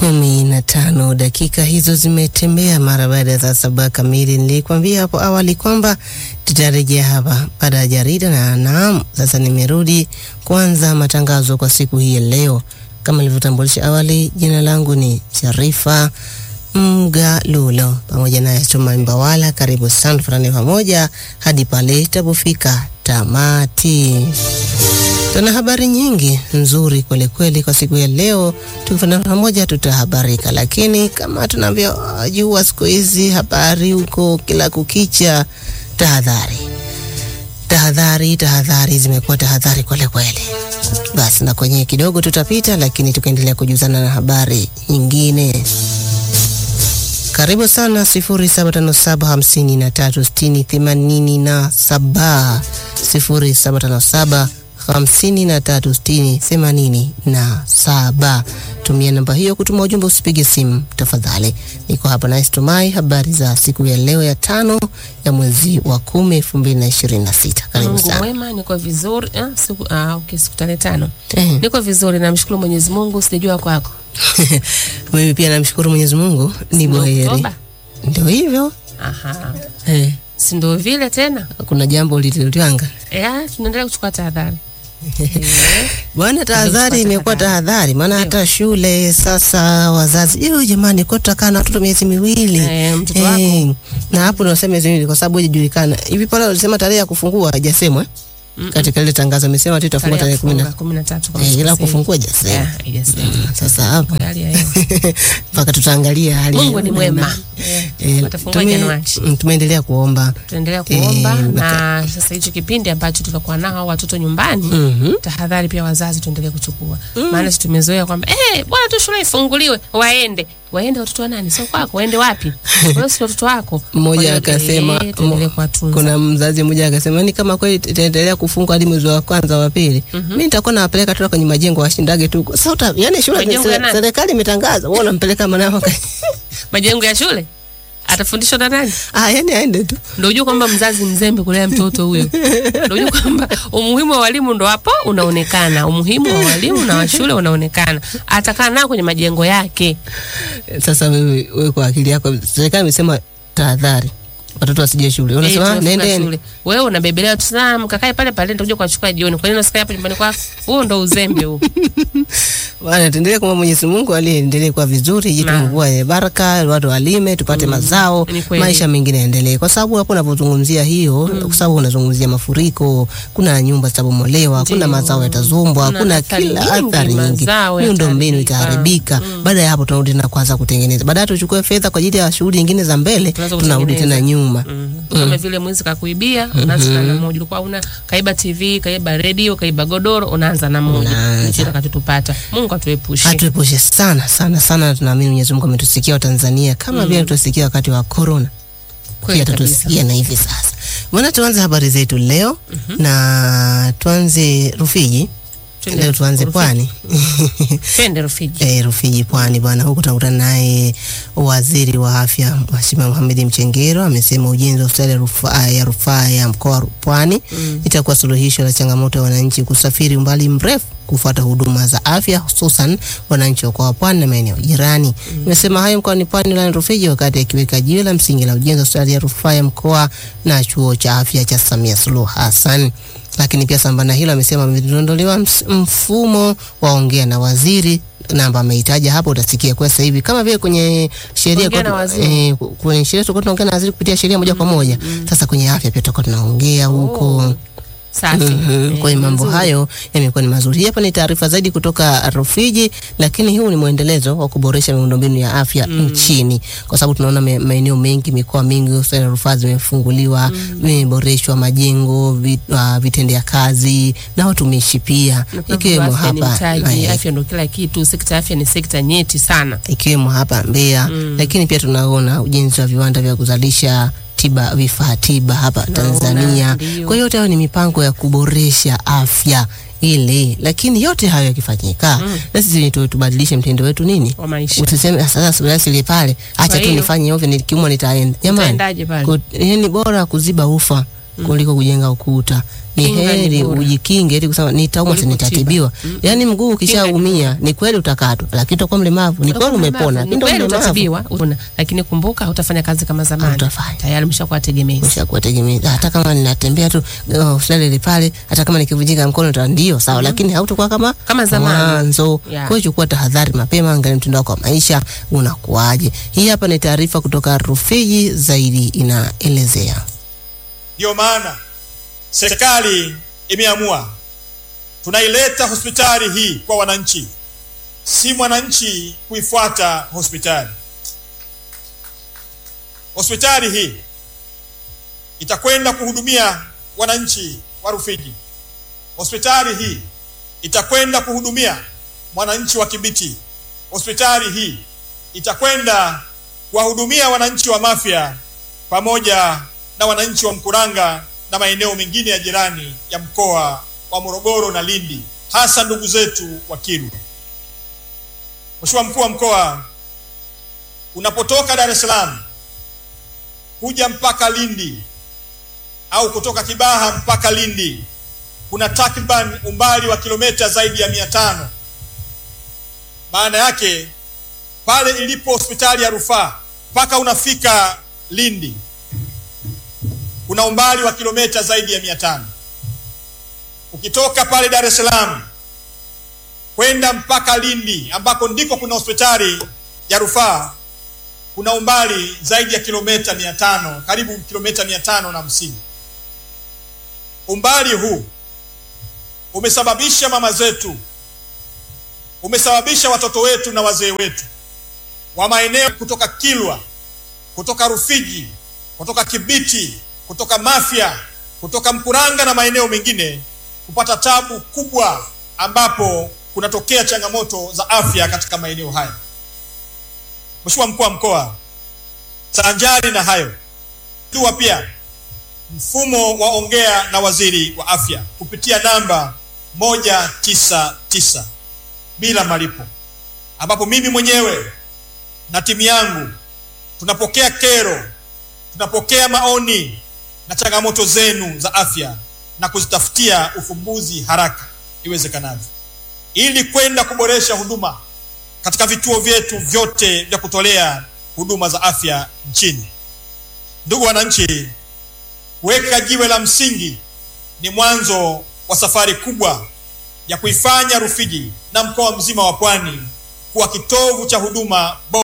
kumi na tano dakika hizo zimetembea mara baada ya saa saba kamili. Nilikwambia hapo awali kwamba tutarejea hapa baada ya jarida, na naam, sasa nimerudi kuanza matangazo kwa siku hii ya leo. Kama nilivyotambulisha awali, jina langu ni Sharifa Mgalulo pamoja naye Chuma Mbawala. Karibu sana, tufanane pamoja hadi pale itapofika tamati. Tuna habari nyingi nzuri kweli kweli kwa siku ya leo, tukifanya pamoja tutahabarika. Lakini kama tunavyojua siku hizi habari huko kila kukicha, tahadhari, tahadhari, tahadhari, zimekuwa tahadhari kweli kweli. Basi na kwenye kidogo tutapita, lakini tukaendelea kujuzana na habari nyingine. Karibu sana sifuri saba tano saba hamsini na tatu sitini themanini na saba sifuri saba tano saba hamsini na tatu sitini themanini na saba. Tumia namba hiyo kutuma ujumbe, usipige simu tafadhali. Niko hapa na Estumai, habari za siku ya leo ya tano ya mwezi wa kumi elfu mbili na ishirini na sita. Karibu Mungu sana. mwema, niko vizuri. Ah, siku ah, okay, siku tarehe tano Eh. niko vizuri, namshukuru Mwenyezi Mungu. Sijajua kwako Mimi pia namshukuru Mwenyezi Mungu ni Ni boheri. Oktoba? Ndio hivyo Aha, eh, si ndio vile tena kuna jambo lililotwanga eh, tunaendelea kuchukua tahadhari eh, Bwana, tahadhari imekuwa tahadhari, maana hata shule sasa wazazi yo, jamani, kwa tutakaa na watoto miezi miwili Eh, mtoto Eh, na hapo nasema miezi miwili kwa sababu haijulikana hivi. Pale walisema tarehe ya kufungua haijasemwa eh? katika ile tangazo amesema tu itafungua tarehe kumi na kumi na tatu kama eh, ila sikosei. kufungua haijasemwa. Yeah, haijasemwa. Sasa hapo Hali ya hewa. mpaka tutaangalia hali ya Mungu ni hewa mwema na- Eh, eh, watafungua tume- Januari. mm, tumeendelea kuomba tunaendelea kuomba Eh, na sasa hicho kipindi ambacho tutakuwa nao hao watoto nyumbani Mhm. tahadhari pia wazazi tuendelee kuchukua maana si tumezoea kwamba eh bwana tu shule ifunguliwe waende waende watoto wa nani sio kwako waende wapi wewe si watoto wako Kwa mmoja hiyo, akasema eh, tuendelee kuwatunza kuna mzazi mmoja akasema ni kama kweli itaendelea kufungwa hadi mwezi wa kwanza wa pili, mimi nitakuwa nawapeleka tu kwenye majengo washindage tu. Sasa uta- yani shule Majengo ya se- nani? serikali imetangaza, wewe unampeleka mwanao ka- majengo ya shule atafundishwa na nani ah, yani aende tu. ndio ujue kwamba mzazi mzembe kulea mtoto huyo ndio ujue kwamba umuhimu wa walimu ndo hapo unaonekana umuhimu wa walimu na wa shule unaonekana atakaa nao kwenye majengo yake Sasa wewe wewe kwa akili yako, serikali imesema tahadhari, watoto wasije shule, Eh, unasema tunafunga nendeni. shule. Wewe unabebelea tu sana mkakae pale pale nitakuja kuwachukua jioni. Kwa nini unasikia hapa nyumbani kwako? Huo ndo uzembe huo. Bwana, tuendelee kwa Mwenyezi Mungu aliendelee kwa vizuri, jitu Naam. mvua ya baraka, watu walime tupate mazao, ni kweli. maisha mengine yaendelee, kwa sababu hapo unapozungumzia hiyo, kwa sababu unazungumzia mafuriko, kuna nyumba zitabomolewa, kuna mazao yatazombwa, Kuna kuna athari kila nyingi, athari nyingi, mazao miundo mbinu yataharibika. itaharibika. Baada ya hapo, tunarudi tena kuanza kutengeneza, baadaye tuchukue fedha kwa ajili ya shughuli nyingine za mbele, Tunaanza tunarudi kutengeneza. tena nyuma. Kama vile mwizi kakuibia, unaanza na moja. Ulikuwa una kaiba TV, kaiba redio, kaiba godoro, unaanza na moja. Unaanza. Ndicho kitakachotupata. Mungu atuepushe. Atuepushe sana sana sana, na tunaamini Mwenyezi Mungu ametusikia Watanzania kama vile tusikia wakati wa corona Kweli pia kabisa. tatusikia na hivi sasa. Bwana, tuanze habari zetu leo na tuanze Rufiji. Twende Leo tuanze Rufiji. pwani Twende Rufiji. eh, Rufiji pwani bwana. Huku tunakutana naye waziri wa afya Mheshimiwa Mohamed Mchengero amesema ujenzi wa hospitali ya rufaa ya rufaa ya mkoa wa Pwani itakuwa suluhisho la changamoto ya wananchi kusafiri umbali mrefu kufuata huduma za afya hususan wananchi wa mkoa wa Pwani na maeneo jirani. Imesema hayo mkoani Pwani wilayani Rufiji wakati akiweka jiwe la msingi la ujenzi wa hospitali ya rufaa ya mkoa na chuo cha afya cha Samia Suluhu Hassan. Lakini pia sambamba na hilo amesema ameondolewa ms- mfumo wa ongea na waziri namba ameitaja hapo, utasikia kwa sasa hivi kama vile kwenye sheria Ongea kwa- na waziri. eh, kwenye sheria tulikuwa tunaongea na waziri kupitia sheria moja kwa moja. Sasa kwenye afya pia tutakuwa tunaongea huko. Safi. Mhm. Eh, Kwa hiyo mambo nzuri. hayo yamekuwa ni mazuri. Hii Hapa ni taarifa zaidi kutoka Rufiji, lakini huu ni mwendelezo wa kuboresha miundombinu ya afya nchini, kwa sababu tunaona me- maeneo mengi, mikoa mingi, hospitali za rufaa zimefunguliwa, vimeboreshwa majengo, vi- ah, vitendea kazi na watumishi pia, Na kwa ikiwemo hivyo afya ni hapa mtaji, eh, afya ndo kila kitu. Sekta ya afya ni sekta nyeti sana. ikiwemo hapa Mbeya lakini pia tunaona ujenzi wa viwanda vya kuzalisha tiba vifaa tiba hapa Tunaona, Tanzania. ndio. Kwa hiyo yote hayo ni mipango ya kuboresha afya ile, lakini yote hayo yakifanyika, na sisi tu- tubadilishe mtindo wetu nini, Wa maisha. usiseme "Ah, sasa basi ile pale, acha tu hiyo, nifanye ovyo, nikiumwa nitaenda. Jamani, Utaendaje pale? ku- yani bora kuziba ufa kuliko kujenga ukuta. Ni Kinga ni heri bora. ujikinge ili kusema nitaumwa, si Kuliko nitatibiwa. Yaani mguu ukishaumia ni kweli utakatwa, lakini utakuwa mlemavu. Ni kweli umepona, Ni lakini ndo kweli mlemavu. utatibiwa, una- lakini kumbuka hutafanya kazi kama zamani. Hautafanya. Tayari umeshakuwa tegemezi. Umeshakuwa tegemezi. Hata kama ninatembea tu uh, hospitali ile pale, hata kama nikivunjika mkono ta ndio sawa, lakini hautakuwa kama Kama zamani. mwanzo. Yeah. Kwa hiyo chukua tahadhari mapema, angalia mtindo wako wa maisha unakuaje. Hii hapa ni taarifa kutoka Rufiji, zaidi inaelezea. Ndiyo maana serikali imeamua tunaileta hospitali hii kwa wananchi, si mwananchi kuifuata hospitali. Hospitali hii itakwenda kuhudumia wananchi wa Rufiji. Hospitali hii itakwenda kuhudumia mwananchi wa Kibiti. Hospitali hii itakwenda kuwahudumia wananchi wa Mafia pamoja na wananchi wa Mkuranga na maeneo mengine ya jirani ya mkoa wa Morogoro na Lindi, hasa ndugu zetu wa Kilwa. Mheshimiwa mkuu wa mkoa, unapotoka Dar es Salaam kuja mpaka Lindi au kutoka Kibaha mpaka Lindi kuna takriban umbali wa kilomita zaidi ya mia tano. Maana yake pale ilipo hospitali ya rufaa mpaka unafika Lindi kuna umbali wa kilomita zaidi ya mia tano. Ukitoka pale Dar es Salaam kwenda mpaka Lindi ambako ndiko kuna hospitali ya rufaa kuna umbali zaidi ya kilomita mia tano, karibu kilomita mia tano na hamsini. Umbali huu umesababisha mama zetu, umesababisha watoto wetu na wazee wetu wa maeneo kutoka Kilwa, kutoka Rufiji, kutoka Kibiti, kutoka Mafia, kutoka Mkuranga na maeneo mengine kupata tabu kubwa, ambapo kunatokea changamoto za afya katika maeneo haya. Mheshimiwa mkuu wa mkoa, sanjari na hayo dua pia mfumo wa ongea na waziri wa afya kupitia namba moja tisa tisa bila malipo, ambapo mimi mwenyewe na timu yangu tunapokea kero, tunapokea maoni na changamoto zenu za afya na kuzitafutia ufumbuzi haraka iwezekanavyo, ili kwenda kuboresha huduma katika vituo vyetu vyote vya kutolea huduma za afya nchini. Ndugu wananchi, kuweka jiwe la msingi ni mwanzo wa safari kubwa ya kuifanya Rufiji na mkoa mzima wa Pwani kuwa kitovu cha huduma bora